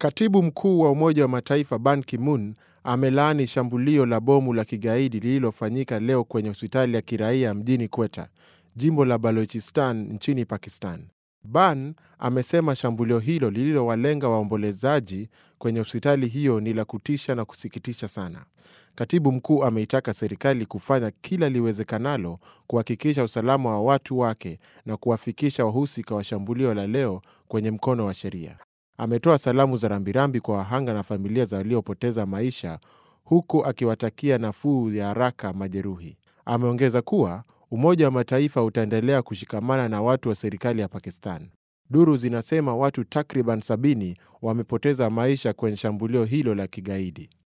Katibu mkuu wa Umoja wa Mataifa Ban Ki-moon amelaani shambulio la bomu la kigaidi lililofanyika leo kwenye hospitali ya kiraia mjini Quetta, jimbo la Balochistan nchini Pakistan. Ban amesema shambulio hilo lililowalenga waombolezaji kwenye hospitali hiyo ni la kutisha na kusikitisha sana. Katibu mkuu ameitaka serikali kufanya kila liwezekanalo kuhakikisha usalama wa watu wake na kuwafikisha wahusika wa shambulio la leo kwenye mkono wa sheria. Ametoa salamu za rambirambi kwa wahanga na familia za waliopoteza maisha huku akiwatakia nafuu ya haraka majeruhi. Ameongeza kuwa Umoja wa Mataifa utaendelea kushikamana na watu wa serikali ya Pakistan. Duru zinasema watu takriban sabini wamepoteza maisha kwenye shambulio hilo la kigaidi.